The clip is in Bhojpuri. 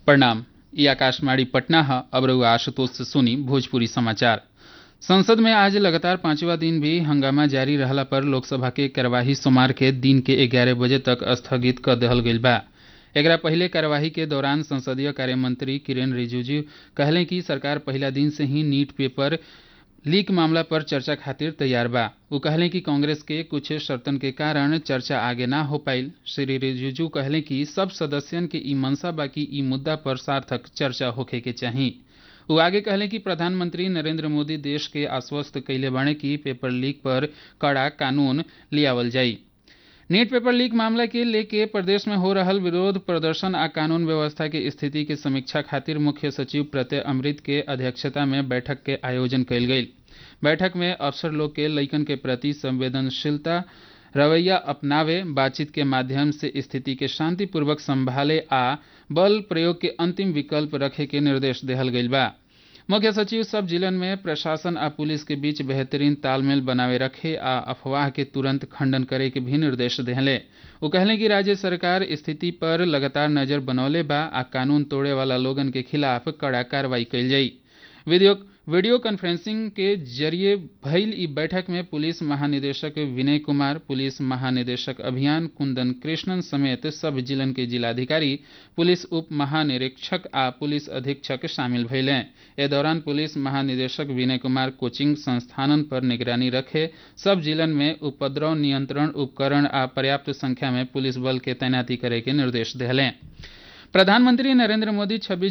प्रणाम ई आकाशवाणी पटना है अब रहुआ आशुतोष से सुनी भोजपुरी समाचार संसद में आज लगातार पांचवा दिन भी हंगामा जारी रहला पर लोकसभा के कार्यवाही सोमवार के दिन के ग्यारह बजे तक स्थगित कर देहल गईल बा एकरा पहले कार्यवाही के दौरान संसदीय कार्य मंत्री किरेन रिजिजू कहले कि सरकार पहला दिन से ही नीट पेपर लीक मामला पर चर्चा खातिर तैयार बा वो कहले कि कांग्रेस के कुछ शर्तन के कारण चर्चा आगे ना हो पाइल श्री रिजिजू कहले कि सब सदस्यन के ई मनसा बा कि ई मुद्दा पर सार्थक चर्चा होखे के चाही वो आगे कहले कि प्रधानमंत्री नरेंद्र मोदी देश के आश्वस्त कैले बाणे कि पेपर लीक पर कड़ा कानून लियावल जाई नीट पेपर लीक मामला के लेके प्रदेश में हो रहल विरोध प्रदर्शन आ कानून व्यवस्था के स्थिति के समीक्षा खातिर मुख्य सचिव प्रत्यय अमृत के अध्यक्षता में बैठक के आयोजन कयल गेल बैठक में अफसर लोग के लइकन के प्रति संवेदनशीलता रवैया अपनावे बातचीत के माध्यम से स्थिति के शांतिपूर्वक संभाले आ बल प्रयोग के अंतिम विकल्प रखे के निर्देश देहल गईल बा मुख्य सचिव सब जिलन में प्रशासन आ पुलिस के बीच बेहतरीन तालमेल बनावे रखे आ अफवाह के तुरंत खंडन करे के भी निर्देश देहले वो कहले कि राज्य सरकार स्थिति पर लगातार नजर बनौले बा आ कानून तोड़े वाला लोगन के खिलाफ कड़ा कार्रवाई कईल जाई वीडियो वीडियो कॉन्फ्रेंसिंग के जरिए भइल ई बैठक में पुलिस महानिदेशक विनय कुमार पुलिस महानिदेशक अभियान कुंदन कृष्णन समेत सब जिलन के जिलाधिकारी पुलिस उप महानिरीक्षक आ पुलिस अधीक्षक शामिल भइले ए दौरान पुलिस महानिदेशक विनय कुमार कोचिंग संस्थानन पर निगरानी रखे सब जिलन में उपद्रव नियंत्रण उपकरण आ पर्याप्त संख्या में पुलिस बल के तैनाती करे के निर्देश दिले प्रधानमंत्री नरेंद्र मोदी 26